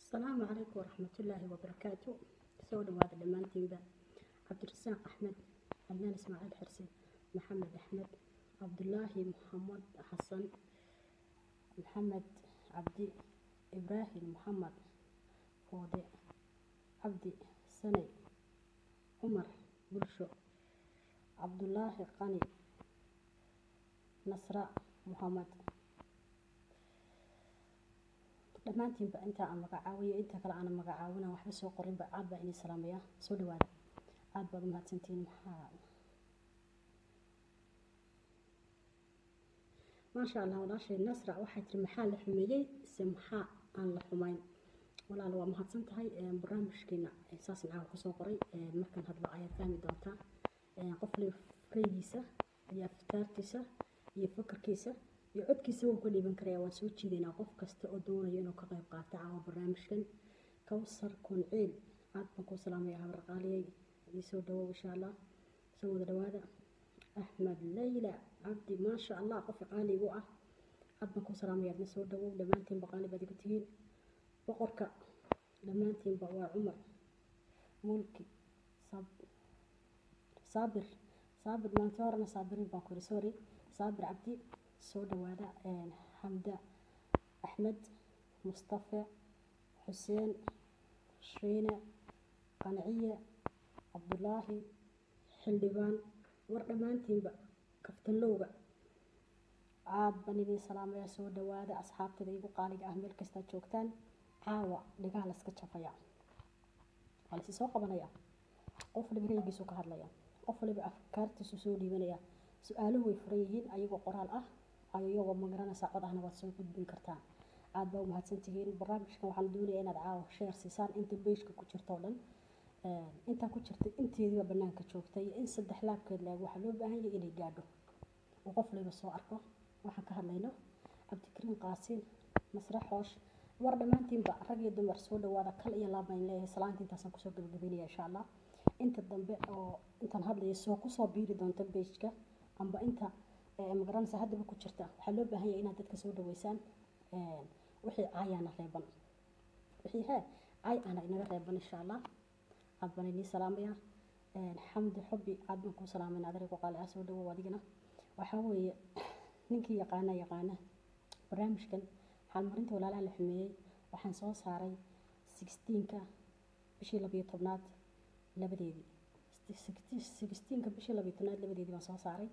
asalaamu calaykum waraxmatullaahi wabarakaatu soo dhawaada dhammaantiinba cabdirasaaq axmed adnaan ismaaciil xirsi maxamed axmed cabdulaahi maxamed xasan maxamed cabdi ibraahim maxamed foode cabdi sanay cumar bulsho cabdulaahi qani nasra maxamed dhammaantiinba intaa aan magacaawiyo inta kale aanan magacaawina waxba soo qorinba aad baa inii salaamaya soo dhawaada aad baad u mahadsantihiin maxaa maasha allah walaashay nasra waxay tiri maxaa la xumeeyey se maxaa aan la xumayn walaal waa mahadsan tahay barnaamijkeena saas macaa kusoo qoray markan hadlo ayaad fahmi doontaa qof le raygiisa iyo aftaartiisa iyo fakarkiisa iyo codkiisa wuu ka dhiiban karaya waan soo jiidaynaa qof kasta oo doonayo inuu ka qayb qaato caawa barnaamijkan kawsar kunciil aad baan kuu salaamaya habar qaaliyay ii soo dhawow insha allah soo wada dhawaada axmed layla cabdi maasha allah qof qaali igu ah aad baan kuu salaamaya adna soo dhawow dhammaantiinba qaali baad igu tihiin boqorka dhammaantiinba waa cumar mulki saabir saabir maanta horena saabirin baan ku yiri sorry saabir cabdi soo dhawaada xamda axmed mustafe xuseen shiine qanciye cabdulaahi xildhibaan war dhammaantiinba kaftalowga aad baan idiin salaamaya soo dhawaada asxaabtada igu qaaliga ah meel kastaad joogtaan caawa dhigaha layska jafaya waa laysi soo qabanaya qof waliba raygiisu ka hadlaya qof waliba afkaartiisu soo dhiibanaya su-aaluhu way furan yihiin ayagoo qoraal ah ayagoo magaranaysa cod ahna waad soo gudbin kartaan aad baa u mahadsantihiin barnaamijkan waxaan doonaya inaad caawa sheer siisaan inta beeshka ku jirta oo dhan intaa ku jirta inteediiba banaanka joogta iyo in saddex laabkeed laag waxaa loo baahan yahay inay gaadho uu qof waliba soo arko waxaan ka hadlayno cabdikariin qaasiin masre xoosh war dhammaantiinba rag iyo dumar soo dhawaada kal iyo laab baan leeyahay salaanta intaasaan kusoo gabagabeynaya insha allah inta dambe oo intaan hadlaya soo kusoo biiri doonta beejka amba inta magaranaysa haddaba ku jirta waxaa loo baahan yahay inaad dadka soo dhaweysaan wixii caayaana reeban wixii hee caay ana inaga reeban insha allah aad baan inii salaamaya xamdi xubbi aad baan kuu salaamayna adarigu qaali ah soo dhawow adigana waxaa weeye ninkii yaqaana yaqaana barnaamijkan xaalmarinta walaalaha la xumeeyey waxaan soo saaray sixteenka bishii labiyo tobnaad labadeedii sixteenka bishii labiyo tobnaad labadeedii baan soo saaray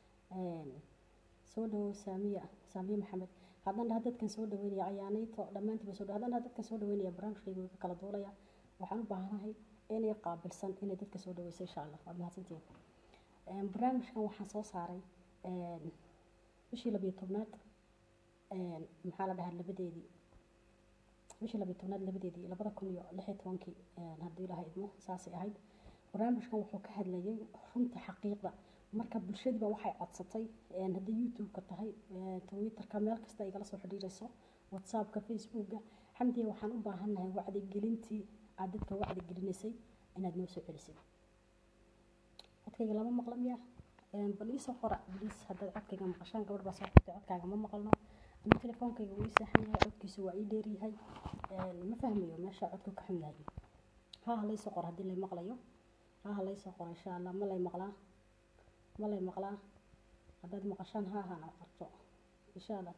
soo dhawow saamiya saamiya maxamed haddaan dhaha dadkan soo dhaweynaya ayaanayto dhammaantiiba soo haddaan dhaha dadkan soo dhaweynaya barnaamijkayga ka kala duulaya waxaan u baahanahay inay qaabilsan inay dadka soo dhaweyso insha allah waad mahadsantihiin barnaamijkan waxaan soo saaray bishii labiyo tobnaad maxaa la dhahaa labadeedii bishii labiyo tobnaad labadeedii labada kun iyo lix iyo tobankii haddii ilaha idmo saasay ahayd barnaamijkan wuxuu ka hadlayay runta xaqiiqda marka bulshadiiba waxay codsatay haddii youtube-ka tahay twitterka meel kasta igala soo xidhiirayso whatsappka facebookga xamdiya waxaan u baahannahay wacdigelintii aad dadka wacdi gelinaysay inaad noo soo celisid codkayga lama maqla miya bal iisoo qora bliis haddaad codkayga maqashaan gabadh baa soo qortay codkaaga ma maqalno ama telefoonkayga wuu ii saaxan yahay codkiisu waa ii dheeryahay ma fahmayo meesha codku ka xun yahay ha ha laysoo qor haddii lay maqlayo ha ha laysoo qoro insha allah ma lay maqlaa ma lay maqlaa haddaad maqashaan ha hana qorto insha allah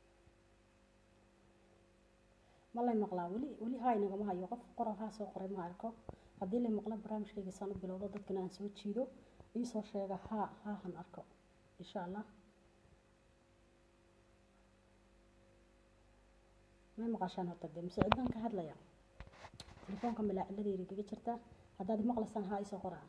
ma lay maqlaa weli weli haa inagama hayo qof qoral haa soo qoray ma arko haddii lay maqla barnaamijkayga saan u bilowdo dadkana aan soo jiido iisoo sheega haa haa han arko insha allah may maqashaan horta dee mise cidaan ka hadlaya telefoonka malaaciladayda kaga jirta haddaad maqlaysaan haa isoo qoraa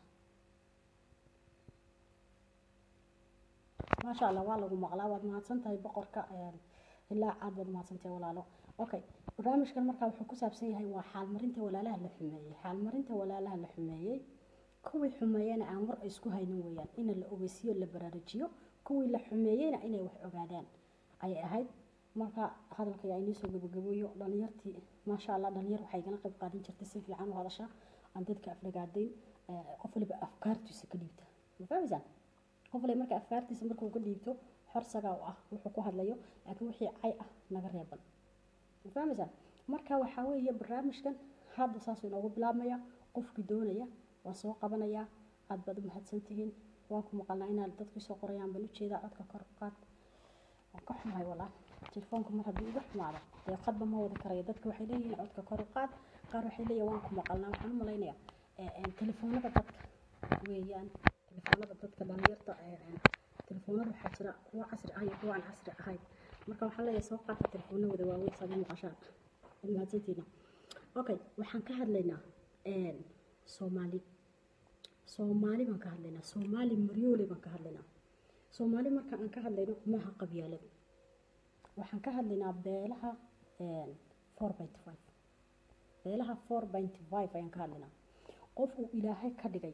maasha allah waa lagu maqlaa waad mahadsan tahay boqorka ilaa caad baad mahadsan tahay walaalo okay barnaamijkan markaa wuxuu ku saabsan yahay waa xaalmarinta walaalaha la xumeeyey xaalmarinta walaalaha la xumeeyey kuwii xumeeyena aan war isku haynin weeyaan in la ogeysiyo la baraarujiyo kuwii la xumeeyeyna inay wax ogaadaan ayay ahayd marka hadalka yaa inii soo gabagabeeyo dhalinyartii maasha allah dhalinyar waxay igala qayb qaadan jirtay si fiican u hadasha aan dadka aflagaadayn qof waliba afkaartiisa ka dhiibta ma fahmaysaan qof waliba marka afkaartiisa markuu ka dhiibto xorsagaa u ah wuxuu ku hadlayo laakiin wixii cay ah naga reeban ma fahmaysaa marka waxaa weeye barnaamijkan hadda saasuu inoogu bilaabmaya qofkii doonaya waa soo qabanaya aad baad u mahadsantihiin waan ku maqalnaa inaad dadkii soo qorayaan baan ujeedaa codka kor u qaad waan ka xumahay walaa telefoonka mar haddii igu xumaado dee qadba ma wadi karayo dadka waxay leeyihiin codka kor u qaad qaar waxay leeyihin waan ku maqalnaa waxaan u malaynayaa telefoonada dadka weeyaan telefoonada dadka dhalinyarta telefoonada waxaa jira kuwa casri ah iyo kuwa aan casri ahayn marka waxaan leeyahay soo qaata telefoonadooda waaweyn saad u maqashaan ad mahadsantiina okay waxaan ka hadlaynaa soomaali soomaali baan ka hadlaynaa soomaali maryoole baan ka hadlaynaa soomaali marka aan ka hadlayno maaha qabyaalad waxaan ka hadlaynaa beelaha four binty five beelaha four binty five ayaan ka hadlaynaa qof uu ilaahay ka dhigay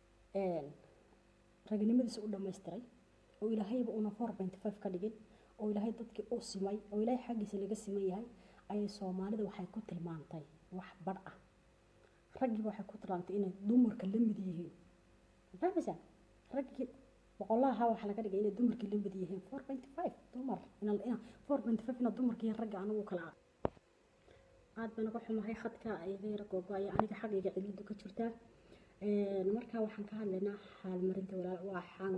ragnimadiisa u dhammaystiray oo ilaahayba una four binty five ka dhigin oo ilaahay dadkii u simay oo ilaahay xaggiisa laga siman yahay ayay soomaalida waxay ku tilmaantay wax badh ah raggiiba waxay ku tilmaantay inay dumarka la mid yihiin fahmaysaa raggii boqolaha waxaa laga dhigay inay dumarkii la mid yihiin four binty five dumar ina four binty five ina dumarkii ragga anigu kala ah aad baan uga xumahay khadka iga yara googo-aya aniga xaggayga ciladu ka jirtaa markaa waxaan ka hadlaynaa xaalmarinta walaal waa xaan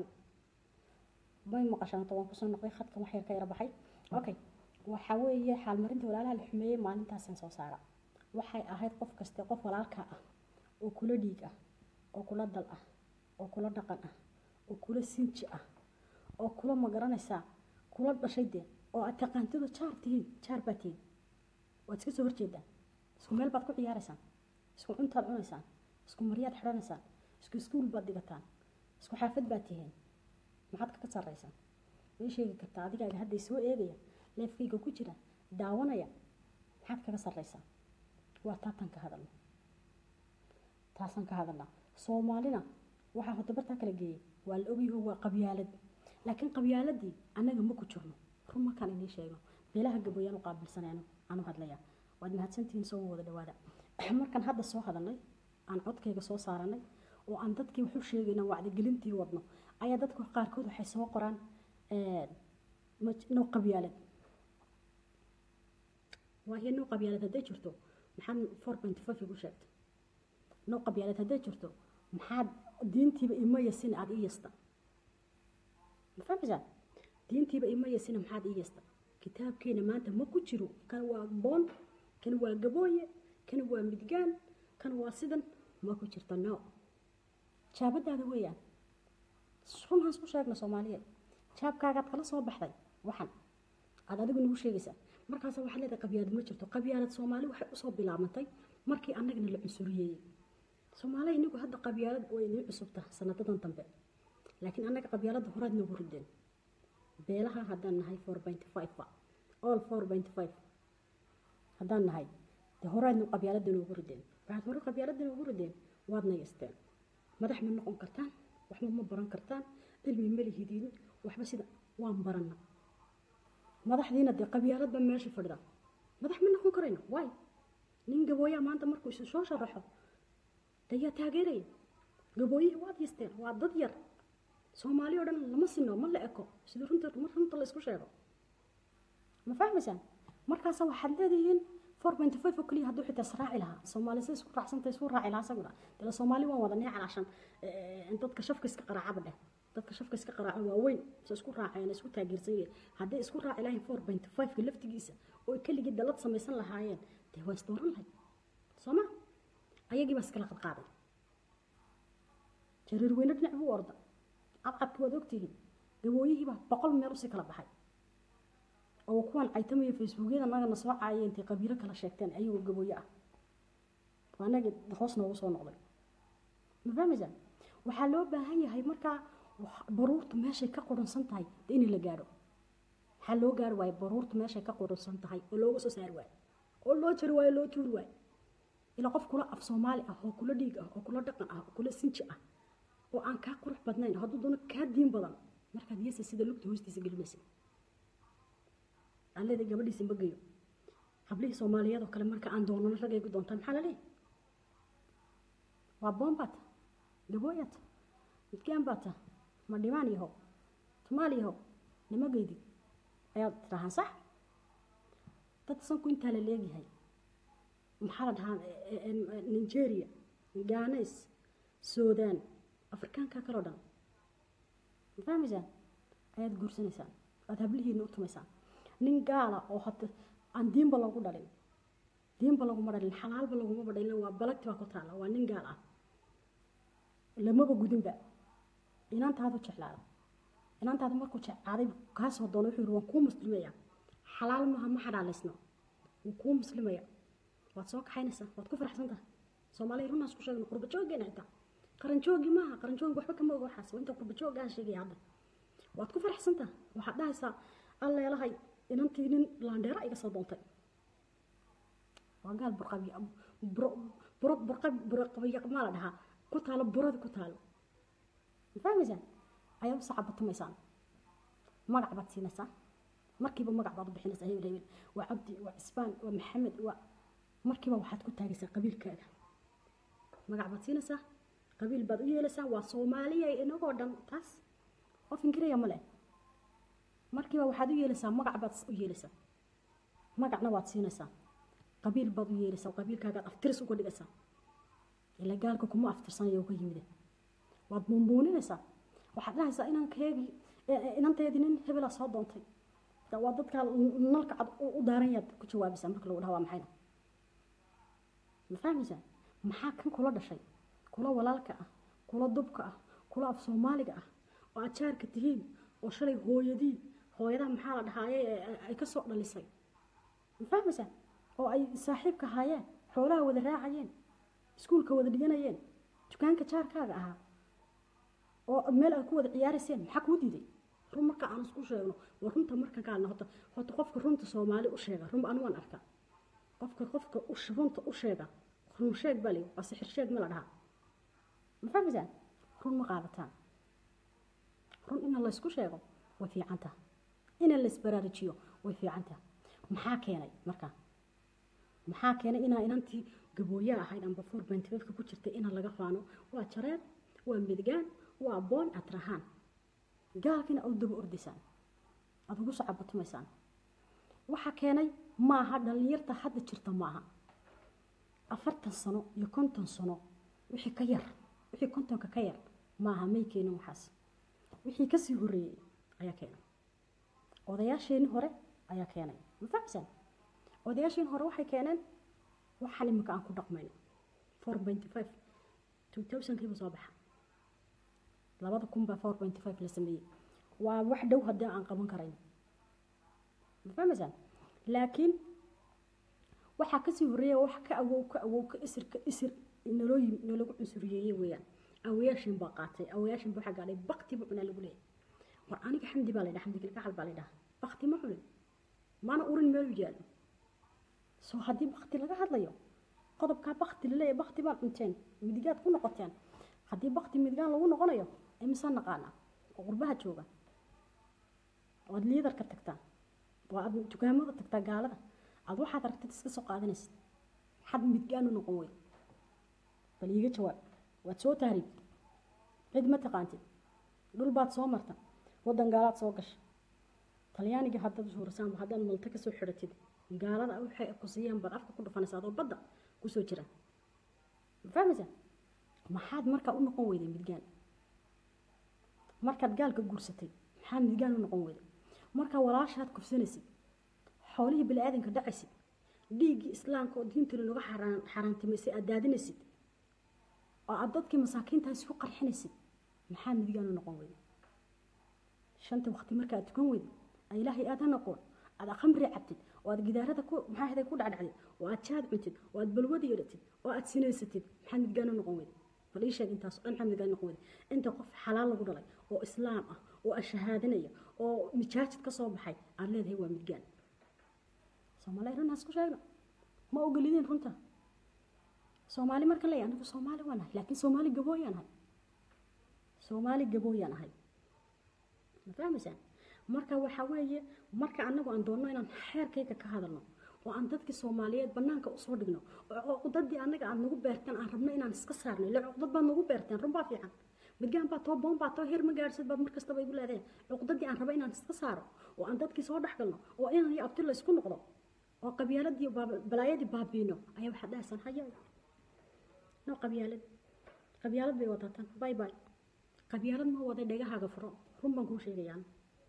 may maqashaan waan kusoo noqday khadkan wax yar ka yara baxay okay waxa weeye xaalmarinta walaalaha la xumeeyey maalintaasaan soo saara waxay ahayd qof kaste qof walaalka ah oo kula dhiig ah oo kula dal ah oo kula dhaqan ah oo kula sinji ah oo kula magaranaysaa kula dhashay dee oo aad taqaantidu jaar tihiin jaar baa tihiin waad iska soo horjeedaan isku meel baad ku ciyaaraysaan isku cuntaad cunaysaan isku maryaad xidhanaysaan isku iskuul baad dhigataan isku xaafad baad tihiin maxaad kaga sarraysaan way sheegi kartaa adigaaga hadday soo eegaya leefkayga ku jira daawanaya maxaad kaga sarraysaa waa taatan ka hadalna taasaan ka hadalnaa soomaalina waxaa hodabartaa kala geeyay waa la ogyaho waa qabyaalad laakiin qabyaaladii annaga ma ku jirno run markaan inii sheegno beelaha gaboyaan u qaabilsanayno aanu hadlaya waad mahadsantihiin soo wada dhawaada markaan hadda soo hadalnay aan codkayga soo saaranay oo aan dadkii waxu sheegayna wacdigelintii wadno ayaa dadka qaarkood waxay soo qoraan no qabyaalad waayo no qabyaalad hadday jirto maxaad four point five igu sheegtay no qabyaalad hadday jirto maxaad diintiiba ima yasin aada ii yasta ma fahmaysaa diintiiba ima yasina maxaad ii yasta kitaabkeena maanta ma ku jiro kan waa boon kan waa gabooye kan waa midgaan kan waa sidan ma ku jirto no jaabadaada weeyaan runhaan isku sheegna soomaaliyeed jaabkaagaad kala soo baxday waxan aad adigu nagu sheegaysaa markaas waxaa leedahay qabyaalad ma jirto qabyaalad soomaali waxay usoo bilaabantay markii annagana la cunsuriyeeyey soomaaliya inigu hadda qabyaalad way inii cusubta sanadadan dambe laakiin annaga qabyaaladda horaad nagu rideen beelaha haddaan nahay four binty five all four binty five haddaan nahay dee horaadna qabyaaladda noogu rideen waxaad hore qabyaaladda noogu rideen waadna yasteen madax ma noqon kartaan waxba ma baran kartaan cilmi ma lihidiin waxba sida waan baranna madaxdiina dee qabyaaladba meesha fadhida madax ma noqon karayno waay nin gabooyaa maanta markuu isu soo sharaxo dayaa taageeraya gabooyihii waad yasteen waa dad yar soomaali o dhan lama sino ma la eko sida runta mar runta la isku sheego ma fahmaysaan markaasa waxaad leedihiin four binty five oo keliya hadduu xitaa israaci lahaa soomaali sa isku raacsanta isku raaci lahaa isaguna dee soomaali waan wada neecan cashan dadka shafka iska qaraacaba dheh dadka shafka iska qaraaco waa weyn se isku raaceen isku taageersan yihiin hadday isku raaci lahayn four binty five-ka laftigiisa oo keligii dalad samaysan lahaayeen dee waa isdooran lahayd soo ma ayagii baa iskala qadqaaday jariir weyne dhinac buu orda cadcadka waad ogtihiin gabooyihiibaa boqol meel usii kala baxay oo kuwan caytamaya facebookyada nagana soo caayay intay qabiilo kala sheegteen ayagoo gabooye ah waa nagi hoos noogu soo noqday ma fahmaysaa waxaa loo baahan yahay markaa baruurtu meeshay ka qurunsan tahay de in la gaadho waxaa loo gaari waayo baruurtu meeshay ka qurunsan tahay oo looga soo saari waayo oo loo jari waayo loo tuuri waayo ilaa qof kula af soomaali ah oo kula dhiig ah oo kula dhaqan ah oo kula sinji ah oo aan kaa qurux badnayn hadduu doono kaa diin badan markaad yesa sida lugta hoostiisa gelinaysa aan leedahay gabadhiisa ma geyo hablihii soomaaliyeed oo kale marka aan doonano ragaygu doontaa maxaa la leeyahay waa boombaata gabooyata midgaan baata ma dhimaan yahow tumaal yahow nima geydi ayaad tidhahaan sax dad sanku intaa la leegyahay maxaa la dhahaa nigeria ganes sudan afrikaanka kaloo dhan ma fahmaysaan ayaad guursanaysaan aad hablihiina u tumaysaan nin gaala oo hada aan diinba lagu dhalin diinba laguma dhalin xalaalba laguma dhalin waa balagti baa ku taala waa nin gaal ah lamaba gudinba inantaadu jeclaada inantaadu markuu jeclaaday kaasoo doono wuxuu yiri waan kuu muslimaya xalaal maaha ma xalaalaysno wuu kuu muslimaya waad soo kaxaynaysaa waad ku faraxsan tahay soomaaliya runaas ku sheegno qurba jooggeena xitaa qaranjoogi maaha qaranjoogi waxba kama oga waxaas waa inta qurba joogga aan sheegaya hadda waad ku faraxsan tahay waxaad dhahaysaa alleelahay inantii nin laandheera iga soo doontay waa gaal burqabi burqabiya maa la dhahaa ku taalo buradi ku taalo ma fahmaysaan ayaad u sacabatumaysaan magac baad siinaysaa markiiba magac baad u bixinaysaa hebel hebel waa cabdi waa cisbaan waa maxamed waa markiiba waxaad ku taagaysaa qabiilkaaga magac baad siinaysaa qabiil baad u yeelaysaa waa soomaaliya inagoo dhan taas qof ingiriya ma leh markiiba waxaad u yeelaysaa magac baad u yeelaysaa magacna waad siinaysaa qabiil baad u yeelaysaa qabiilkaagaad aftiris uga dhigaysaa ila gaalka kuma aftirsanayo ka yimide waad buunbuuninaysaa waxaad dhahaysaa inankeegii inanteedii nin hebela soo doontay waa dadkaa nalka cad u daaran yaad ku jawaabaysaa marka lagu dhaha waa maxayna ma fahmaysaa maxaa kan kula dhashay kula walaalka ah kula dubka ah kula af soomaaliga ah oo aad jaarka tihiin oo shalay hooyadii hooyadaha maxaa la dhahaaye ay ka soo dhalisay ma fahmaysaa oo ay saaxiibka haayeen xoolaha wada raacayeen iskuulka wada dhiganayeen dukaanka jaarkaaga ahaa oo meel aad ku wada ciyaarayseen maxaa kuu diiday run marka aan isku sheegno waa runta marka kaalna horta horta qofka runta soomaali u sheega run anu waan arkaa qofka qofka runta u sheega run sheeg baa leeyahay waa sixir sheeg ma la dhahaa ma fahmaysaan run ma qaadataan run in la isku sheego way fiican tahay in la isbaraarujiyo way fiican tahay maxaa keenay marka maxaa keenay inaa inantii gabooye ahayd amba four point fiveka ku jirtay ina laga faano waa jareer waa midgaan waa boon aad rahaan gaalkina aad daba ordaysaan aad ugu socabatumaysaan waxaa keenay maaha dhallinyarta hadda jirta maaha afartan sano iyo konton sano wixii ka yar wixii kontonka ka yar maaha may keenin waxaas wixii kasii horreeyey ayaa keenay odayaasheenii hore ayaa keenay ma fahmisaan odayaasheen hore waxay keeneen waxaan imika aan ku dhaqmayno four pointy five two thousandkiiba soo baxa labada kun baa four pointy five la sameeyey waa wax dhow haddii aan qaban karayn ma fahmaysaan laakiin waxaa kasii horreeya wax ka awow ka awow ka isir ka isir naloo yimi nalagu cunsuriyeeyey weeyaan awayaashin baa qaatay awayaashin baa waxaa gaadhay bakti buu cunaa lagu leeyahay war aniga xamdi baa la yidhaha xamdi kalgacal baa la yidhaha bakti ma cunin maana urin meelu yaalo soo haddii bakti laga hadlayo qodobkaa bakti laleeyahay bakti baan cunteen midigaad ku noqoteen haddii bakti midigaan lagu noqonayo imisaan naqaanaa oo qurbaha jooga waad liidarka tagtaa waa aad dukaamada tagtaa gaalada aad waxaad aragtid iska soo qaadanaysid maxaad midgaan u noqon wey bal iiga jawaab waad soo tahriib cid ma taqaantid dhul baad soo marta waddan gaalaad soo gasha talyaaniga haddaad suurasaan haddaad malta kasoo xidhatid gaalada waxay ku siiyeen baad afka ku dhufanaysaa adoo badda kusoo jira ma fahmaysaa maxaad markaa u noqon weyday midgaan markaad gaalka guursatay maxaa midgaan u noqon weyday markaa walaashaad kufsanaysid xoolihii bini-aadanka dhacaysid dhiiggii islaamka oo diintana laga xaaraantimaysay aad daadinaysid oo aad dadkii masaakiintaa isku qarxinaysid maxaa midgaan u noqon weyday shanta waqti marka aad tukan weyday ilaahay aad ha noqon aad khamri cabtid oo aad gidaarada ku maxaa haday ku dhacdhacdid oo aad jaad cuntid oo aad balwada yeelatid oo aad sinaysatid maxaa midgaan u noqon weyday bal ii sheeg intaas dhan maxaa midgaan noqon weyday inta qof xalaal lagu dhalay oo islaam ah oo ashahaadanaya oo mijaajid ka soo baxay aad leedahay waa midgaan soomaali runhaas ku sheegno ma ogolideen runta soomaali markan leeyahay anigu soomaali waan ahay laakiin soomaali gabooyaan ahay soomaali gabooyaan ahay ma fahmaysaan marka waxaa weeye marka anagu aan doonno inaan xeerkayga ka hadalno oo aan dadkii soomaaliyeed banaanka usoo dhigno oo cuqdadii anaga aad nagu beerteen aan rabno inaan iska saarno ila cuqdad baad nagu beerteen run baa fiican midgaan baa too boon baa too heer ma gaadhsid baad markastaba igu leedeen cuqdadii aan rabo inaan iska saaro oo aan dadkii soo dhex galno oo inaan iyo abti la isku noqdo oo qabyaaladii baab- balaayadii baabiino ayaa waxaad dhahaysaan haya no qabyaalad qabyaalad bay wadataan bay bay qabyaalad ma waday dhegahaaga furo run baan kuu sheegayaan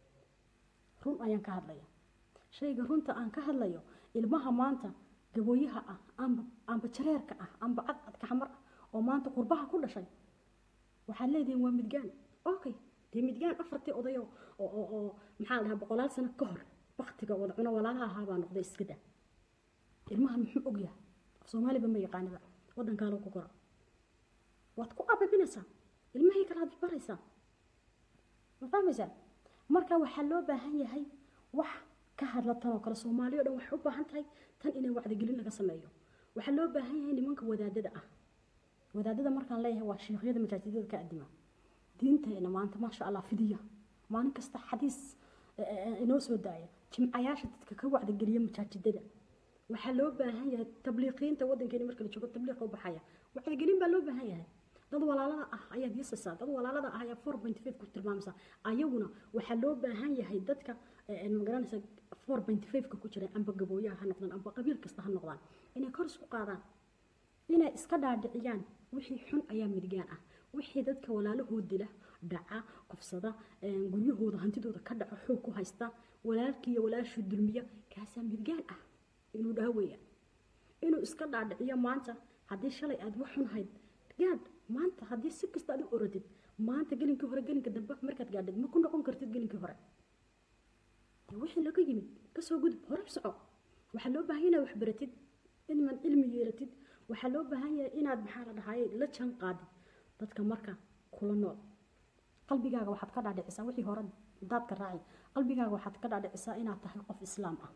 run ayaan ka hadlaya shayga runta aan ka hadlayo ilmaha maanta gabooyaha ah amba amba jareerka ah amba cadcadka xamar ah oo maanta qurbaha ku dhashay waxaad leedihiin waa midgaan okay dee midgaan afartii odayo oo oo oo maxaa la dhahaa boqolaal sano ka hor baktiga wada cuno walaalaha ahaa baa noqday iska daa ilmahan muxuu og yahay af soomaaliba ma yaqaaniba waddankaa lagu kora waad ku ababinaysaa ilmahii kale aad baraysaa ma fahmaysaa marka waxaa loo baahan yahay wax ka hadla tan oo kale soomaaliya o dhan waxay u baahan tahay tan inay wacdigelin laga sameeyo waxaa loo baahan yahay nimanka wadaadada ah wadaadada markaan leeyahay waa sheekhyada majaajidada ka adima diinteena maanta maasha allah fidiya maalin kasta xadiis eh, eh, inoo soo daaya jimcayaasha dadka ka wacdigeliya majaajidada waxaa loo baahan yahay tabliiqiinta wadankeena marka la joogo tabliiqa u baxaya wacdigelin baa loo baahan yahay dad walaalada ah ayaad yasaysaa dad walaalada ah ayaa four point five ku tilmaamaysaa ayaguna waxaa loo baahan yahay dadka eh, eh, magaranaysa four point five-ka ku jira amba gabooyaha ha noqdaan amba qabiil kasta ha noqdaan inay kor isku qaadaan inay iska dhaadhiciyaan wixii xun ayaa midgaan ah wixii dadka walaalahood dila dhaca kufsada een, guryahooda hantidooda ka dhaco xoog ku haysta walaalkii iyo walaashii dulmiya kaasaa midgaan ah inuu dhaha weeyaan inuu iska dhaadhiciyo maanta haddii shalay aad wax xun hayd gaadh maanta haddii si kasta aad u orodid maanta gelinkii hore gelinka dambe markaad gaadhid ma ku noqon kartid gelinkii hore dee wixii laga yimid kasoo gudub hore u soco waxaa loo baahan inaad wax baratid inaad cilmi yeelatid waxaa loo baahan yahay inaad maxaa la dhahaye la jaan qaadid dadka marka kula nool qalbigaaga waxaad ka dhaadhicisaa wixii hore daadka raaci qalbigaaga waxaad ka dhaadhicisaa inaad tahay qof islaam ah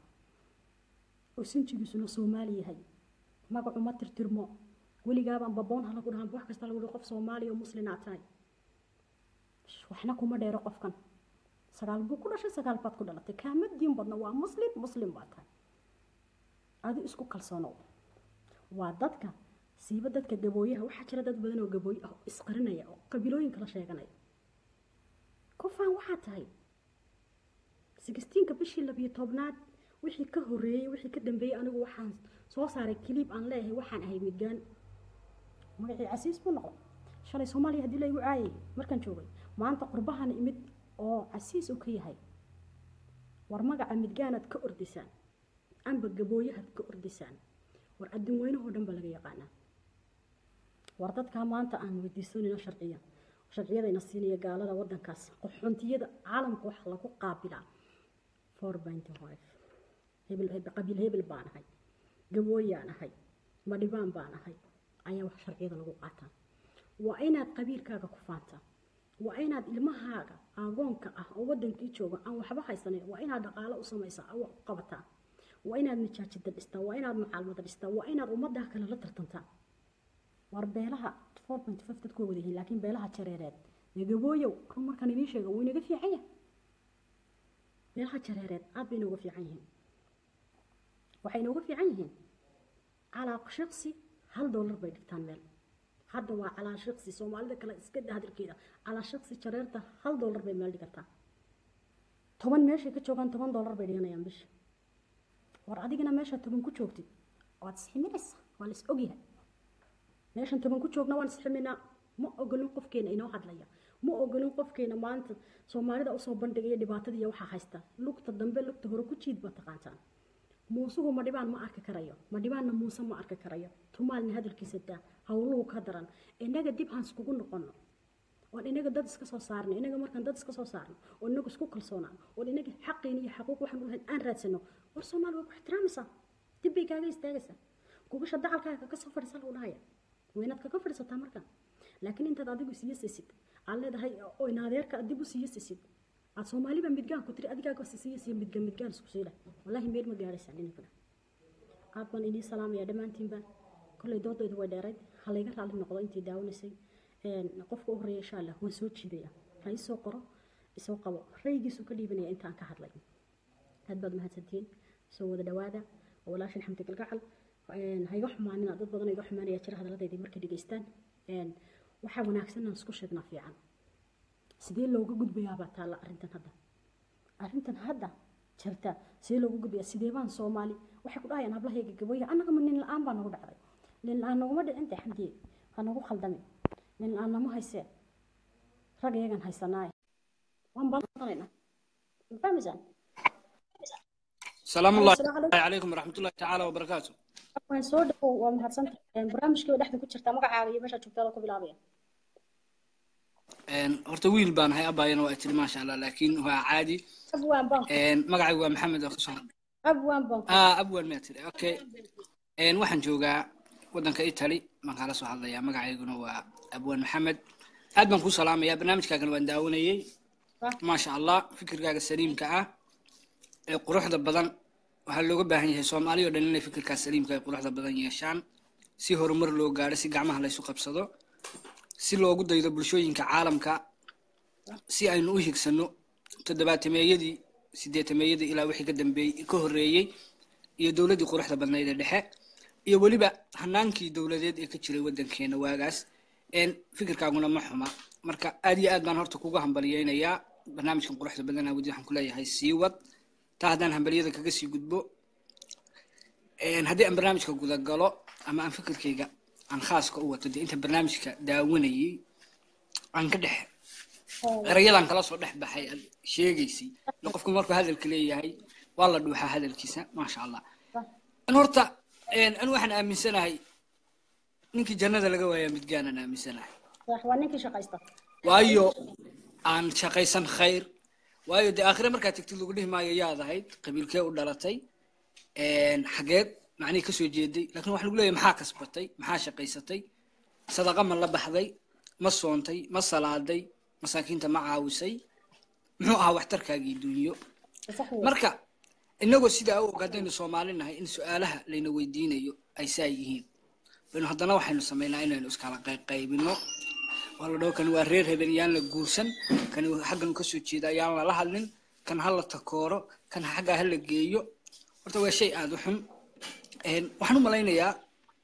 oo sinjigiisuna soomaali yahay magacu ma tirtirmo weligaabaan baboon ha lagu dhahan wax kasta lagu dhaho qof soomaali oo muslin aad tahay waxna kuma dheero qofkan sagaal buu ku dhashay sagaal baad ku dhalatay kaama diin badna waa muslim muslim baad tahay adi isku kalsoonow waa dadka siiba dadka gabooyaha waxaa jira dad badan oo gabooye ah oo isqarinaya oo qabiilooyinka la sheeganaya kufaan waxaa tahay sixteenka bishii labiyo tobnaad wixii ka horeeyey wixii ka dambeeyey anigu waxaan soo saaray kiliib aan leeyahay waxaan ahay midgaan magacii casiis buu noqday shalay soomaaliya haddii laygu caayay markaan joogay maanta qurbahan imid oo casiis uu ka yahay war magaca midgaanaad ka ordisaan amba gabooyahaad ka ordisaan war adduun weynahoo dhan baa laga yaqaanaa war dadkaa maanta aan weydiisanayno sharciya sharciyadayna siinaya gaalada wadankaas qaxoontiyada caalamka waxa lagu qaabilaa four binty five hebel hebel qabiil hebel baan ahay gabooyaan ahay madhibaan baan ahay ayaa wax sharciyada lagu qaataa waa inaad qabiilkaaga ku faantaa waa inaad ilmahaaga aagoonka ah oo wadankii jooga aan waxba haysanin waa inaad dhaqaalo u samaysaa oo wax u qabataa waa inaad majaajida dhistaa waa inaad macaalmada dhistaa waa inaad ummadaa kale la tartantaa war beelaha four point five dadku waa wada yihiin laakiin beelaha jareereed ee gabooyow run markaan idiin sheega wuu inaga fiican yahay beelaha jareereed aad bay inooga fiican yihiin waxay inooga fiican yihiin calaa shaqsi hal doolar bay dhigtaan meel hadda waa calaa shaqsi soomaalida kale iska daa hadalkeeda calaa shaqsi jareerta hal doolar bay meel dhigataa toban meeshay ka joogaan toban doolar bay dhiganayaan bisha war adigana meesha toban ku joogtid waad isximinaysaa waa la is ogyahay meeshan toban ku joogna waan isximinaa ma ogolin qofkeena inoo hadlaya ma ogolin qofkeena maanta soomaalida usoo bandhigaya dhibaatada iyo waxaa haysta lugta dambe lugta hore ku jiid baa taqaantaan muusuhu ma dhibaan ma arki karayo ma dhibaanna muuse ma arki karayo tumaalna hadalkiisa daa howluhu ka daran inaga dib aan iskugu noqono oon inaga dad iska soo saarno inaga markaan dad iska soo saarno oo inaga isku kalsoonaan oo inaga xaqiina iyo xaquuq waxaan u lahayn aan raadsano war soomaali waa ku ixtiraamaysaa dib bay kaaga istaagaysaa gubasha dacalkaaga ka soo fadhiisa lagu dhahaya waa inaad kaga fadhiisataa marka laakiin intaad adigu siiyasisid aad leedahay oo inaadeerka aad dib u siiyasisid aad soomaaliba midgaan ku tiri adigaaga siiyasiya midgaan midgaan isku siila wallaahi meel ma gaadhaysaan dhinankana aad baan inii salaamaya dhammaantiinba kolley doodaydu way dheerayd ha layga raalli noqdo intii daawanaysay qofka u horeeya insha allah waan soo jiidaya ha isoo qoro isoo qabo raygiisu ka dhiibanaya intaan ka hadlay aad baad mahadsantihiin soo wada dhawaada walaashin xamdi galgacal ha iga xumaanina dad badan iga xumaanaya jira hadaladeydii markay dhegaystaan waxaa wanaagsan aan isku sheegnaa fiican sidee looga gudbayaabaa taalla arrintan hadda arrintan hadda jirta sidee loogu gudbiyaa sidee baan soomaali waxay ku dhahayaan hablahayga gabooya annagama nin la-aan baa nagu dhacday nin la-aan naguma dhicin dee xamdiye ha nagu khaldami nin la-aan nama haysee rag iyagan haysanaaye waan balqanaynaa ma fahmaysaan salaamu ullahi Assalaamu calaykum. calaykum waraxmat ullahi tacaala wabarakaatu waan soo dhawow waa mahadsantahay barnaamijkii dhexda ku jirtaa magacaaga iyo meeshaa joogtaada ku bilaabaya Een, horta wiil baan ahay abaayana waa tiri maasha allah laakiin waa caadi abwaan baan Een, magacaygu waa maxamed oo kasoo abwaan baan ah abwan maa tiri okay Een, waxaan joogaa wadanka italy baan kala soo hadlayaa magacayguna waa abwan maxamed aad baan kuu salaamayaa barnaamijkaagana waan daawanayey maasha allah fikirkaaga saliimka ah ee quruxda badan waxaa looga baahan yahay soomaali oo dhan inay fikirkaas saliimka ay quruxda badan yeeshaan si horumar loo gaadho si gacmaha laysu qabsado si loogu daydo bulshooyinka caalamka si aynu u higsano toddobaatameeyadii sideetameeyadii ilaa wixii ka dambeeyey ka horreeyey iyo dowladdii quruxda badnayd ee dhexe iyo weliba hanaankii dowladeed ee ka jiray waddankeena waagaas een fikirkaaguna ma xuma marka aad iyo aad baan horta kuga hambaliyeynayaa barnaamijkan quruxda badan awadi waxaan ku leeyahay sii wad taa haddaan hambaliyada kaga sii gudbo Een, haddii aan barnaamijka guda galo ama aan fikirkayga aan khaaska u wato dee inta barnaamijka daawanayay aan ka dhex erayadan kala soo dhex baxay aad sheegaysay in qofku markuu hadalka leeyahay waa la dhuuxaa hadalkiisa maasha allah an horta een, anu waxaan aaminsanahay ninkii jannada laga waayaa midgaanaan aaminsanahay sax waa ninkii shaqaysta waayo aan shaqaysan khayr waayo dee aakhire markaad tegtid lagu dhihi maayo yaad ahayd qabiilkee u dhalatay een, xageed macnihii kasoo jeeday laakiin waxa lagu leeyahay maxaa kasbatay maxaa shaqaysatay sadaqa ma la baxday ma soontay ma salaaday masaakiinta ma caawisay muxuu ahaa waxtarkaagii dunyo sax wey marka inagoo sidaa u og haddaynu soomaali nahay in su-aalaha layna weydiinayo ay saa yihiin baynu haddana waxaynu samaynaa inaynu iskala qayqaybino waa la dhaho kani waa reer hebel yaan la guursan kani xagganu kasoo jeeda yaan lala hadlin kan ha la takooro kan xaggaa ha la geeyo horta waa shay aada u xun Een, waxaan u malaynayaa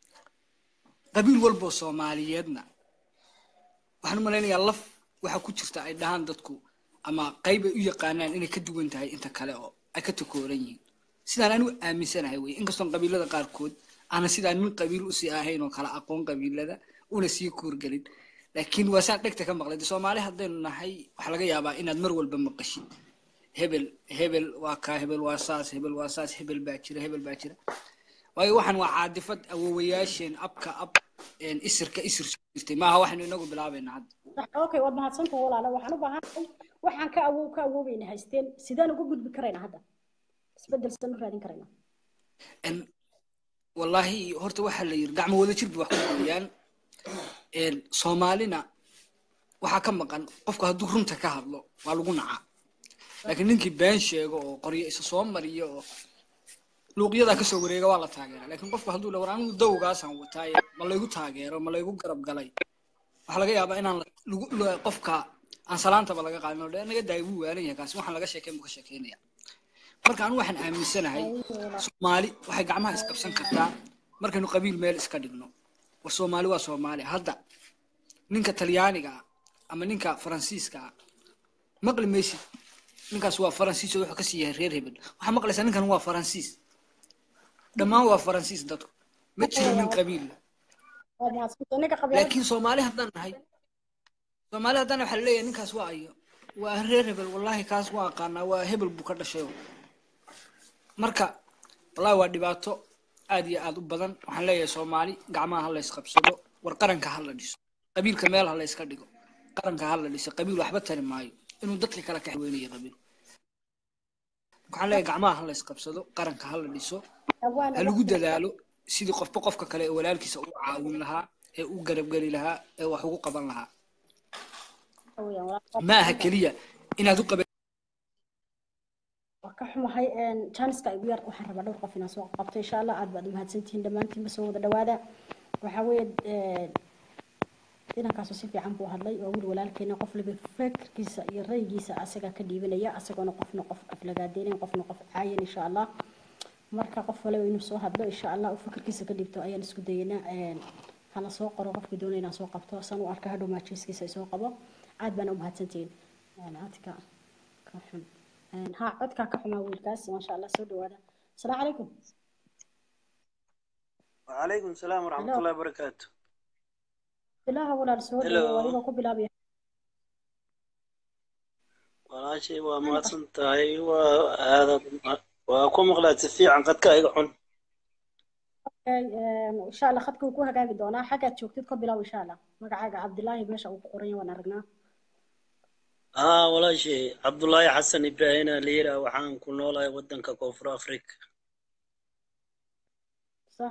qabiil walboo soomaaliyeedna waxaan u malaynayaa laf waxa ku jirta ay dhahaan dadku ama qayb ay u yaqaanaan inay ka duwan tahay inta kale oo ay ka takooran yihiin sidaan anigu aaminsanahay wey inkastoon qabiilada qaarkood aanan sidaa nin qabiil usii ahayn oo kala aqoon qabiilada una sii koorgelin laakiin waa saan dhegta ka maqlay de soomaali haddaynu nahay waxaa laga yaabaa inaad mar walba maqashid hebel hebel waa kaa hebel waa saas hebel waa saas hebel baa jira hebel baa jira waayo waxaan waa caadifad awowayaasheen abka ab een, isirka isir soo jirtay maaha waxaynu inagu bilaabaynaa hadda sax okay waad mahadsantahay walaalo waxaan u baahanahay waxaan ka awow ka awoobayna haysteen sidaan uga gudbi karaynaa hadda isbedel sidaan u raadin karaynaa En, wallaahi horta waxaa la yiri gacmo wada jir bay wax ku gooyaan En, soomaalina waxaa ka maqan qofku hadduu runta ka hadlo waa lagu nacaa laakiin ninkii been sheego oo qoryo isa soo mariyo oo luuqyadaa kasoo wareega waa la taageera laakiin qofku hadduu le war anigu dawgaasaan wataaye ma laygu taageero ma laygu garab galay waxaa laga yaabaa inaan la- lagu- la- qofka aan salaantaba laga qaadin oo dhe naga daay wuu waalan yahay kaasi waxaan laga sheekeyn buu ka sheekeynaya marka anigu waxaan aaminsanahay soomaali waxay gacmaha isqabsan kartaa markaynu qabiil meel iska dhigno war soomaali waa soomaali hadda ninka talyaaniga ah ama ninka faransiiska ah maqli maysid ninkaas waa faransiis oo wuxuu kasii yahay reer hebel waxaa maqlaysaa ninkan waa faransiis dhammaan waa faransiis dadku ma jiro nin qabiil leh waad mahadsantahay ninka qabyaalada laakiin soomaali haddaan nahay soomaali haddaan waxaa laleeyahay ninkaas waa ayo waa reer hebel wallaahi kaas waa aqaanaa waa hebel buu ka dhashay marka wallahi waa dhibaato aad iyo aad u badan waxaan leeyahay soomaali gacmaha ha la isqabsado war qaranka ha la dhiso qabiilka meel ha la iska dhigo qaranka ha la dhiso qabiil waxba tari maayo inuu dadka kale ka xaweynayo qabiil waxaan leeyahay gacmaha ha la isqabsado qaranka ha la dhiso awaana ha lagu dadaalo sidii qofba qofka kale ee walaalkiisa u caawin lahaa ee u garabgeli lahaa ee wax ugu qaban lahaa weeyaan walaal ma aha keliya inaad u qaban waa ka xumahay janiska igu yar waxaan rabaa dhowr qof inaan soo qabto insha allah aad baad umahadsantihiin dhammaantiinba soo wada dhawaada waxaa weeye inankaasoo si fiican buu hadlay waa wiil walaalkeena qof liba fikirkiisa iyo raygiisa asagaa ka dhiibanaya asagoona qofna qof aflagaadeynayn qofna qof caayan insha allah marka qof waliba inuu soo hadlo insha allah uu fikirkiisa ka dhiibto ayaan isku dayeynaa hana soo qoro qofkii doonaya inaan soo qabto san u arka hadhow maajiskiisa ay soo qabo aad baana umahadsantihiin aadka ka xun ها codkaa ka xumaa wiilkaas maasha allah soo dhawaada asalaamu calaykum وعليكم السلام ورحمة الله وبركاته bilaaha walaal soo Hello. dhawo adigoo ku bilaabaya walaashay waa mahadsan tahay waa aadaad waa ku maqlaad si fiican qadka iga cun insha allah khadka wuu ku hagaagi doonaa xaggaad joogtid ka bilaab insha allah magacaaga cabdilaahi meesha uu ku qoran yahay waan aragnaa haa walaashay cabdullaahi xasan ibraahina liira waxaan ku noolahay waddanka koonfur afrika sax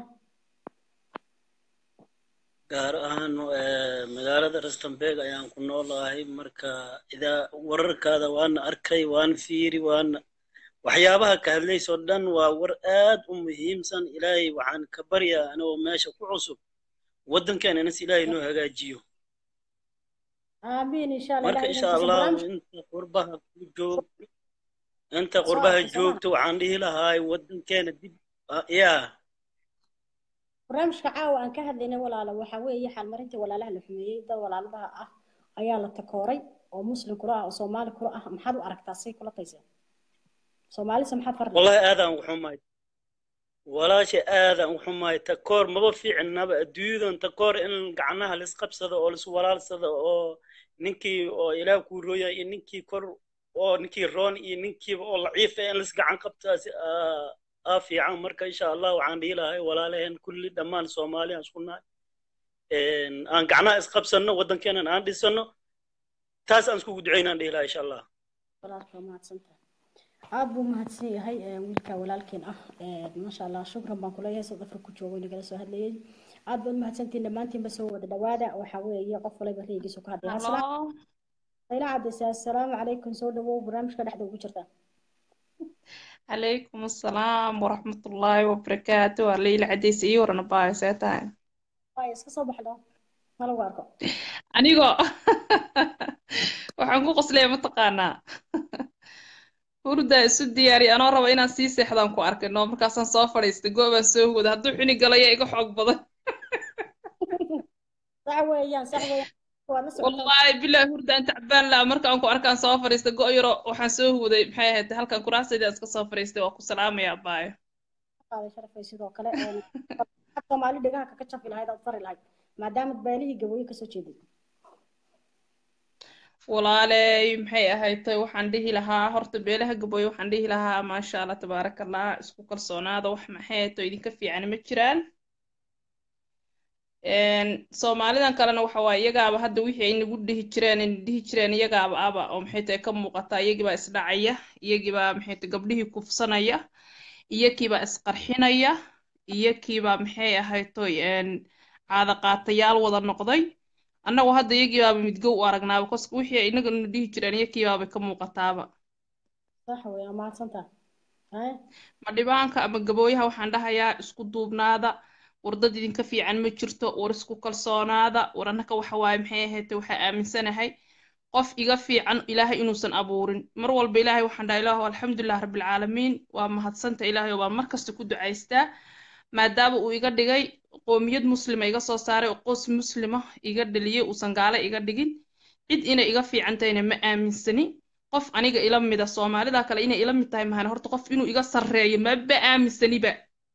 gaar ahaan eh, magaalada rustenburg ayaan ku noolahay marka idaa wararkaada waana arkay waan fiiri waana waxyaabaha ka hadlaysoo dhan waa war aad u muhiimsan ilaahay waxaan ka baryaa anigoo meesha ku cusub waddankeena inas ilaahay noo hagaajiyo aamiin insha allah marka ilahay insha inuu allah barnaamij inta qurbaha ku joog inta qurbaha soo joogto waxaan dhihi lahaa waddankeena dib ah, yaa barnaamijka caawa aan ka hadlaynay walaalo waxaa weeye xaalmarintii walaalaha la xumeeyey dad walaaladaha ah ayaa la takooray oo muslim kula ah oo soomaali kula ah maxaad u aragtaa say kula tayseen soomaalisa maxaad fardi wallahi aadaan u xumaay walaasha aadaan u xumaay takoor maba fiicnaba adduunyadan takoor in gacnaha laisqabsado oo lais walaalsado oo ninkii oo ilaah kuu rooya iyo ninkii kor oo ninkii roon iyo ninkiiba oo laciifa in lais gacan qabtaasi aa aa fiican marka insha allah waxaan dhihi lahay walaalaheen kulli dhammaan soomaaliyan isku nahay Een, aan gacnaha isqabsanno waddankeenan aan dhisano taas aan iskugu ducaynaan dhihi lahaa insha allah walaalka waa mahadsantahay aad buu mahadsan yahay eh, wiilka walaalkeen ah Eh, maasha allah shukran baan kuleeyahay south africa ku joogo nagala soo hadlayay aad baad mahadsantihiin dhammaantiinba soo wada dhawaada waxaa weeye qof walba raygiisu ka hadlaya Hello. ila cadaysa assalaamu calaykum soo dhawow barnaamijka dhexda ugu jirta عليكم السلام ورحمة الله وبركاته الليلة عديس إيه ورنا باي سيتاين waay iska soo baxdo ma lagu arko أنيقو waxaan ku qoslaya mataqaanaa hurda isu diyaari anoo raba inaan sii seexdaan ku arkino markaasaan soo fadhiistay goobaan soo wada hadduu xuni galaya iga xoog badan sax weeyaan sax weeyaan waa la socotaa wallaahi bilaahi hurda aan tacbaan laha markaan ku arkaan soo fadhiistay go yaro waxaan soo huwaday maxay ahayd halkan kuraasayda iska soo fadhiistay waa ku salaamaya abaayo qaaday sharafay sidoo kale een, soomaali dhegaha kaka jafi lahayd aad fari lahayd maadaama beelihii gabooye kasoo jeeday walaaley maxay ahayd tay waxaan dhihi lahaa horta beelaha gabooye waxaan dhihi lahaa maasha allah tabaaraka allah isku kalsoonaada wax maxay ahayd oo idinka fiican ma jiraan Een, soomaalidan kalena waxa waaye iyagaaba hadda wixii ay nagu dhihi jireen ay dhihi jireen iyagaaba aba oo maxay tahay ka muuqata iyagiibaa isdhacaya iyagiibaa maxay tahay gabdhihii kufsanaya iyakiibaa isqarxinaya iyakiibaa maxay ahayd toy een, caada qaatayaal wada noqday annagu hadda iyagiibaaba midgo u aragnaaba koska wixii ay inaga na dhihi jireen iyakiibaaba ka muuqataaba sax weeyaan mahadsantahay haye ma dhibaanka ama gabooyaha waxaan dhahayaa isku duubnaada war dad idinka fiican ma jirto war isku kalsoonaada war annaka waxa waaye maxay ahayd waxaa aaminsanahay qof iga fiican ilaahay inuusan abuurin mar walba ilaahay waxaan dhaha ilaahu alxamdulilah rabbilcaalamiin waa mahadsanta ilaahay oo baan mar kasta ku ducaystaa maadaama uu iga dhigay qoomiyad muslima iga soo saaray oo qoys muslima iga dhaliyey uusan gaale iga dhigin cid inay iga fiican tahayna ma aaminsani qof aniga ila mida soomaalida kale inay ila mid tahay mahana horta qof inuu iga sarreeyo maba aaminsaniba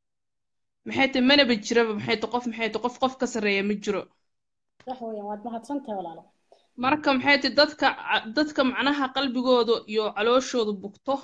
maxay tahay manaba jiraba maxay tahay qof maxay tahay qof qof ka sarreeya ma jiro sax weeyaan waad mahadsantahay walaalo marka maxay tahay dadka dadka macnaha qalbigooda iyo calooshooda bugto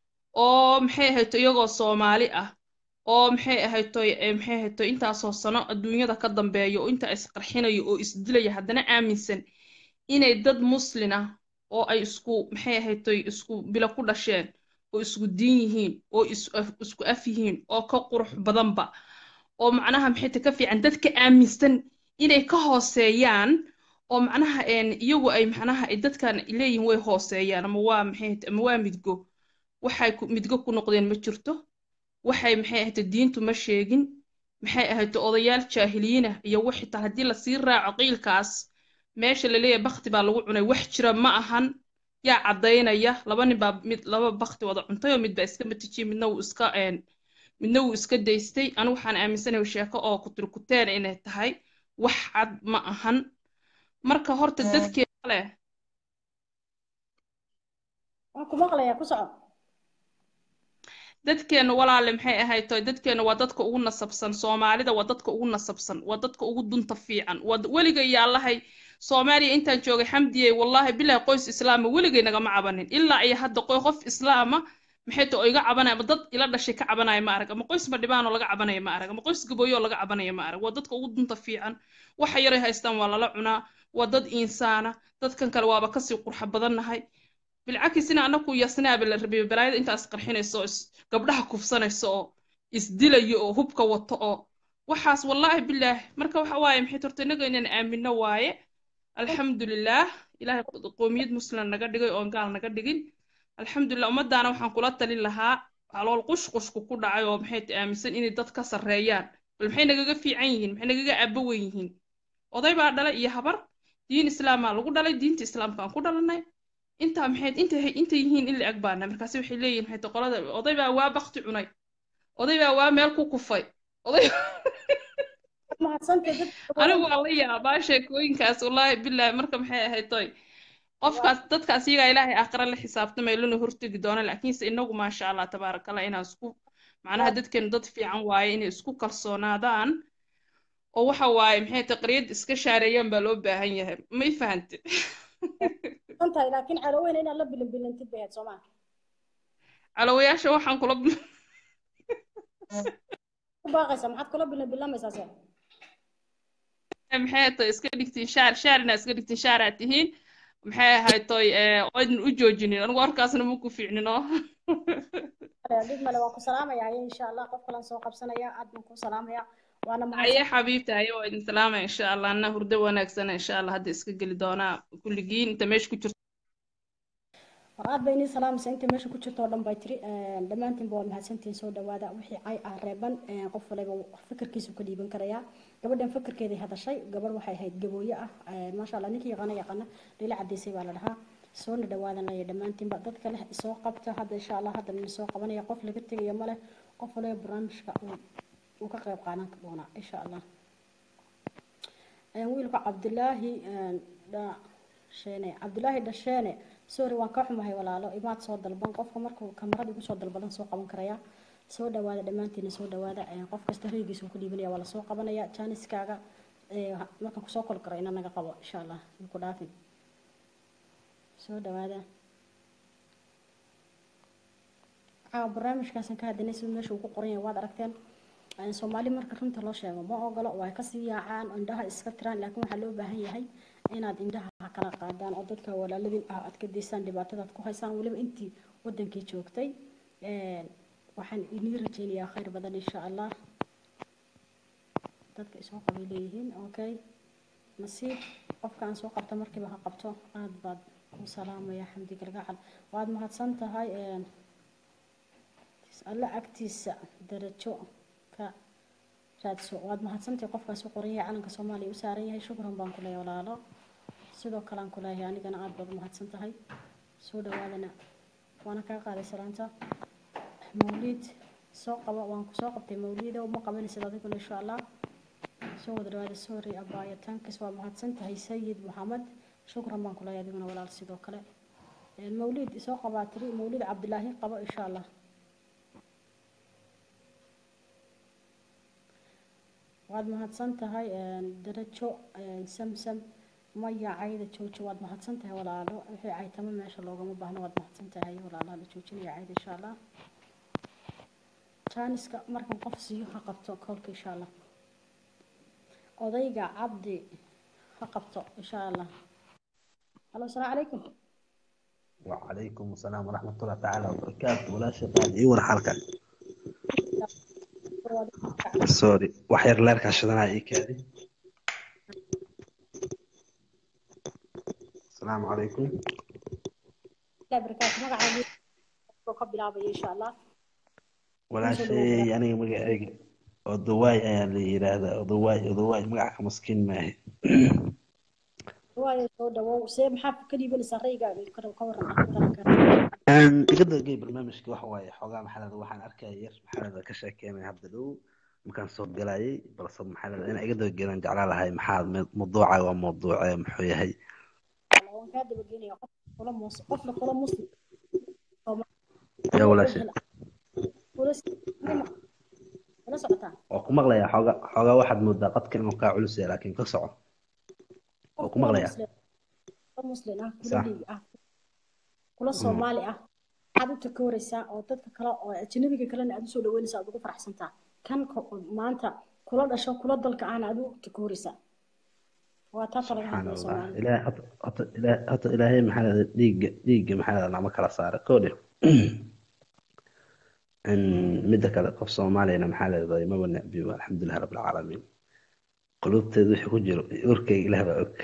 oo maxay ahayd iyagoo soomaali ah oo maxay ahayd maxay ahayd intaasoo sano adduunyada ka dambeeya oo inta isqarxinayo oo isdilaya haddana aaminsan inay dad muslin ah oo ay isku maxay ahayd isku bilo ku dhasheen oo isku diin yihiin oo isku af yihiin oo ka qurux badanba oo macnaha maxay tahay ka fiican dadka aaminsan inay ka hooseeyaan oo macnaha iyagu ay macnaha ay dadkan leeyihiin way hooseeyaan ama waa maxay ama waa midgo waxay midgo ku noqdeen ma jirto waxay maxay ahayd diintu ma sheegin maxay ahayd odayaal jaahiliyiinah iyo wixii xitaa haddii lasii raaco qiilkaas meesha la leeyahay bakti baa lagu cunay wax jira ma ahan yaa caddaynaya laba nin baa mid laba bakti wada cuntay oo mid baa iska matijiyey midna wuu iska midna wuu iska daystay anigu waxaan aaminsanahay sheeko oo kutirkuteen inay tahay wax cad ma ahan marka horta dadkeeda leh waan ku maqlayaa ku soco dadkeena walaale maxay ahayd toy dadkeena waa dadka ugu nasabsan soomaalida waa dadka ugu nasabsan waa dadka ugu dunta fiican waa weliga iyo allahay soomaaliya intaan joogay xamdiyey wallaahi bilahi qoys islaama weligay nagama cabanin ilaa iyo hadda qoy qof islaama maxay to iga cabanaya ama dad ila dhashay ka cabanaya ma arag ama qoys madhibaanoo laga cabanaya ma arag ama qoys gabooyoo laga cabanaya ma arag waa dadka ugu dunta fiican waxa yaray haystaan waa lala cunaa waa dad insaana dadkan kale waaba kasii qurxa badannahay bilcakisina anaku yasnaaba la rabay balaayada intaas qarxinayso oo is- gabdhaha kufsanayso oo isdilayo oo hubka wato oo waxaas wallaahi bilaahi marka waxa waaye maxay torta inaga inaan aamino waaye alxamdulilaah ilaahay qoomiyad muslim naga dhigay oon gaal naga dhigin alxamdulilah ummadaana waxaan kula talin lahaa calool qushqushku ku dhacay oo maxay ta aaminsan inay dad ka sarreeyaan bal maxay nagaga fiican yihiin maxay nagaga aabbo weyn yihiin oday baa dhalay iyo habar diin islaamaa lagu dhalay diinta islaamka aan ku dhalanay intaa maxay intay intay yihiin in la eg baana markaasi waxay leeyihin maxay ta qolada oday baa waa bakti cunay oday baa waa meel ku kufay oday mahadsantahay dadka anigu waa la yaabaa sheekooyinkaas wallaahi bilaahi marka maxay ahayd toy qofkaas dadkaas iyagaa ilaahay aakhira la xisaabtamay lana hortegi doona laakiinse inagu maasha allah tabaarakallah inaan isku macnaha dadkeenu dad fiican waaye inay isku kalsoonaadaan oo waxa waaye maxay taqriyad iska shaareeyaan baa loo baahan yahay ma i fahante mahadsantahay laakiin caloweyna inaad la bilinbilintid bay ahayd soomaa calowayaasha waxaan kula ku baaqaysa maxaad kula bilinbilamaysaa se maxay tahay iska dhigtiin shaar shaar inaad iska dhigtiin shaaraad tihiin maxay ahayd toy oydin u joojinin anigu warkaasna ma ku fiicnino dhib male waan ku salaamayaa insha allah qof kalan soo qabsanaya aad baan ku salaamayaa waana haye xabiibta haye waa idin salaamaya insha allah anna hurdo wanaagsana insha allah hadda iska geli doonaa kulligiin inta meesha ku jirto war aad bay inii salaamaysa inta meesha ku jirto oo dhan bay tiri dhammaantiinba waa mahadsantihiin soo dhawaada wixii cay ah reeban qof waliba fikirkiisu ka dhiiban karayaa gabadhan fikirkeeday hadashay gabadh waxay ahayd gabooye ah maasha allah ninkii yaqaana yaqaana dhila cadaysay baa la dhahaa soona dhawaadan laya dhammaantiinba dad kale soo qabta hadda insha allah hadda nin soo qabanaya qof laga tegayo male qof waliba barnaamijka uu ka qayb qaadan doona insha allah wiilka cabdilaahi dhasheene cabdilaahi dhasheene sorry waan ka xumahay walaalo imaad soo dalban qofka markuu kamarada igu soo dalbadan soo qaban karaya soo dhawaada dhammaantiina soo dhawaada qof kasta raygiisa uu ku dhiibanaya waa lasoo qabanaya jaaniskaaga markaan kusoo kol karo ina naga qabo insha allah ku dhaafin soo dhawaada caawa barnaamijkaasan ka hadinay sida meesha uu ku qoran yahay waad aragteen soomaali marka runta loo sheego ma ogolo waa kasii yaacaan indhaha iska tiraan laakiin waxaa loo baahan yahay inaad indhaha kala qaadaan oo dadka walaaladin ah aad ka daysaan dhibaatadaad ku haysaan weliba intii wadankii joogtay waxaan inii rajeynayaa khayr badan insha allah dadka isoo qabay leeyihiin okay nasiib qofka aan soo qabto markiiba ha qabto aad baad u salaamaya xamdi galgacal waad mahadsan tahay alla agtiisa darajo ka raadso waad mahadsantahay qofkaas u qoran yahay calanka soomaaliya u saaran yahay shukran baan ku leeyahay walaalo sidoo kale aan ku leeyahay anigana aad baad u mahadsan tahay soo dhawaadana waana kaa qaaday salaanta mawliid soo qaba waan ku soo qabtay mawliida uma qabanaysid adiguna insha allah soo wada dhawaada sorry abaayo tankis waa mahadsan tahay sayid maxamed shukran baan ku leeyahay adiguna walaal sidoo kale mawliid soo qabaa tiri mawliid cabdilaahi qabo insha allah waad mahadsan tahay darajo samsam maya cayda joojo waad mahadsan tahay walaalo wixii caytamo meesha loogama baahno waad mahadsan tahay walaalaha la joojinaya cayda insha allah jaaniska markan qof siiyo ha qabto koolka insha allah odayga cabdi ha qabto insha allah halo asalaamu calaykum وعليكم السلام ورحمة الله تعالى وبركاته ولا شغال إيوان حلقة سوري وحير لارك عشان أنا إيكادي السلام عليكم لا بركاته مقعد قبل أبي إن شاء الله ولا شيء يعني مقعد ودواي اللي يرادا ودواي ودواي مقعد مسكين معي waayo soo dhawow see maxaa ka dhiibanaysaa raygaaga ka waran igada gay barnaamijka waxa waaye xoogaa maxalada waxaan arkaya yar maxalada ka sheekeynaya hadda dhow markaan soo galayay balse maxalada inaa iga dabageelan jeclaa lahay maxaa mawduuca waa mawduuce muxuu yahay waan kaa dabageynaya qofna kula muslim ya walaasha kula kula socotaa waa ku maqlayaa xooga xoogaa waxaad moodaa qadka inuu kaa culus yahay laakiin ka soco waa ku maqlayaa muslim ah kula Sax. dhiig ah kula soomaali ah waxaad u takooraysaa oo dadka kale oo ajnabiga kalena aad usoo dhaweynaysaa aad ugu faraxsantaa kan ko- maanta kula dhasho kula dalka ahna aad u takooraysaa waa taata laga subxaan hadlaya allah soomaalida ilaahay hata hata ilaahay hata ilaahay maxaa lahda dhiigga dhiigga maxaa lahda nama kala saara koodhe midda kale qof soomaaliyana maxaa lahday maba necbiyo alxamdulilah rabbil caalamiin qulubteeda wixii ku jiro iyo urkayga ilaah baa og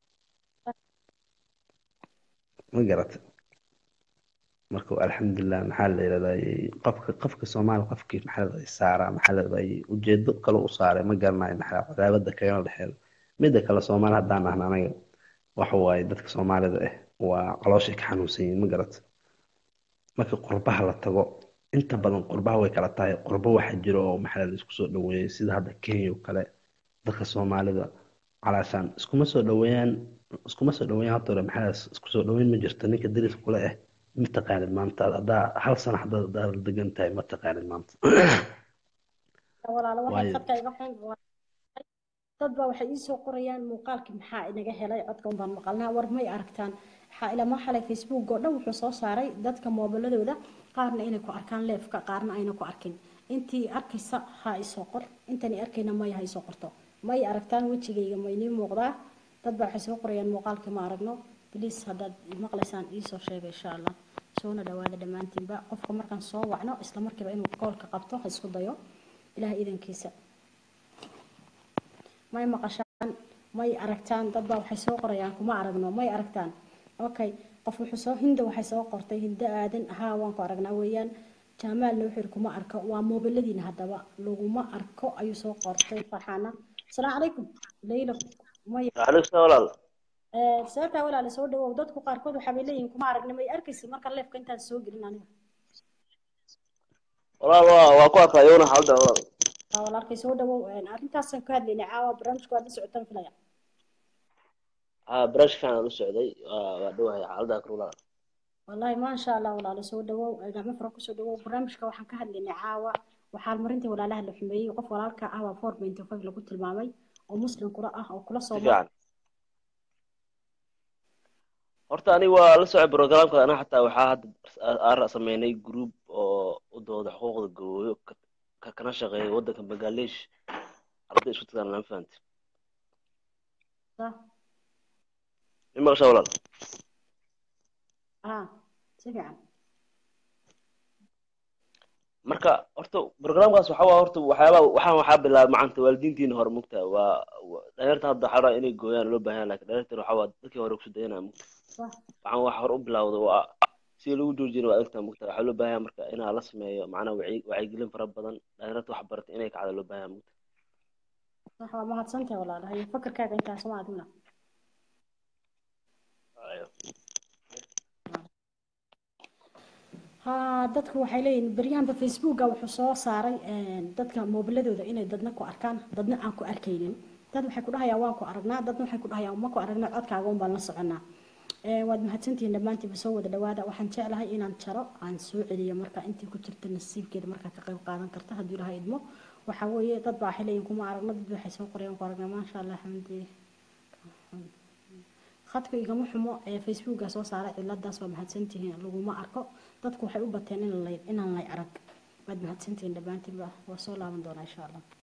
ma garata marka alxamdulilah maxaa la yidhahday qofka qofka soomaali qofkii maxaa lahday saaraa maxaa lahday ujeedo kale u saaray ma garanayo maxaa cadaabada kagana dhexeeyo midda kale soomaali haddaan nahna anaga waxa waaye dadka soomaalida ah waa calooshay ka xanuunsan yihiin ma garata marka qurbaha la tago inta badan qurbaha way kala tahay qurbo waxaa jiro oo maxaa la isku soo dhaweeyay sida hadda kenya oo kale dadka soomaalida calaashaan iskuma soo dhaweeyaan iskuma soo dhaweeyaan horta hore maxaa la- isku soo dhaweyn ma jirto ninka dariska kule ah ma taqaanid maanta haddaa hal sano haddaad haddaad la degan tahay ma taqaanid maanta walaalo waxay waayo khadka iga xun dad baa waxay ii soo qorayaan muuqaalkii maxaa inaga helay codka un baan maqalnaa war may aragtaan waxaa ilama xalay facebook oo dhan wuxuu soo saaray dadka moobiladooda qaarna inay ku arkaan leefka qaarna ayna ku arkin intii arkaysa ha isoo qor intani arkayna maya ha isoo qorto may aragtaan wejigayga ma inii muuqdaa dad baa waxay soo qorayaan muuqaalkii ma aragno bliis haddaad maqlaysaan iisoo sheega insha allah soona dhawaada dhammaantiinba qofka markaan soo wacno isla markiiba inuu koolka qabto ha isku dayo ilaah idankiisa may maqashaan may aragtaan dad baa waxay soo qorayaan kuma aragno may aragtaan okay qof wuxuu soo hinda waxay soo qortay hinda aadan haa waan ku aragnaa weeyaan jaamaalna wuxuu yidhi kuma arko waa moobiladiina haddaba laguma arko ayuu soo qortay farxaana asalaamu calaykum leyla may Waalaikum walaal. sababtaa walaale soo dhawow dadku qaarkood waxaa bay leeyihiin kuma aragna may arkaysa marka leefka intaan soo gelin aniga Walaal waa waa ku arkay una xalda walaal. Aa, walaalkay soo dhawow arrintaasaan ka hadlaynay caawa barnaamijku waad la socotaan filaya Ah brush kan u socday waa waa dhawahay xalda kar walaal. والله ما شاء الله ولا سو دwow gacmo fara kusoo dhawow barnaamijka waxaan ka hadlaynay caawa waxaa marinta walaalaha la xumeeyey qof walaalka ah waa four point five lagu tilmaamay oo muslim kula ah oo kula Si soo fiican. Horta ani waa la socday programka ana xataa waxaa hadda aan sameynay group oo u dooda xuquuqda gabooyo ka- ka kana shaqeeya wadanka Bangladesh. Arday isku tagaan lama fahanti. صح Ima qashaa walaal. اه si fiican marka horta barnaamijkaas waxa waa horta waxyaaba waxaan waxaa bilaabay macanta waalidiintiina hore mugta waa waa- dhalinyarta hadda waxaa rabaa inay gooyaan loo baahan yahay laakiin dhalinyarta waxa waa dadkii hore kusoo dayanaya mugta صح waxaan wax hore u bilowda waa si lagu joojiyana waa adagtaa mugta waxaa loo baahan yahay marka inaa la sameeyo macnaha wacyi wacyigelin fara badan dhalinyarta wax barata inay kacda loo baahan yahay mugta صح waa mahadsantahay walaalaha iyo fakarkaaga intaas ma adina ها dadku waxay leeyihiin baryahanba facebooka wuxuu soo saaray een, dadka moobiladooda inay dadna ku arkaan dadna aan ku arkaynin dad waxay ku dhahayaan waan ku aragnaa dadna waxay ku dhahayaan ma ku aragnaa codkaaga un baan la soconaa Ee, waad mahadsantihiin dhammaantiinba soo wada dhawaada waxaan jeclahay inaan jaro aan soo celiyo marka intii ku jirta nasiibkeeda markaa ka qayb qaadan karta hadduu ilahay idmo waxaa weeye dad baa waxay leeyihiin kuma aragno dad waxay soo qorayaan ku aragnaa maasha allah xamdi khadka igama xumo ee facebooka soo saaray ciladaas waa mahadsantihiin laguma arko dadku waxay u bateen in la inaan lay arag waad mahadsantihiin dhammaantiinba waa soo laaban doonaa insha allah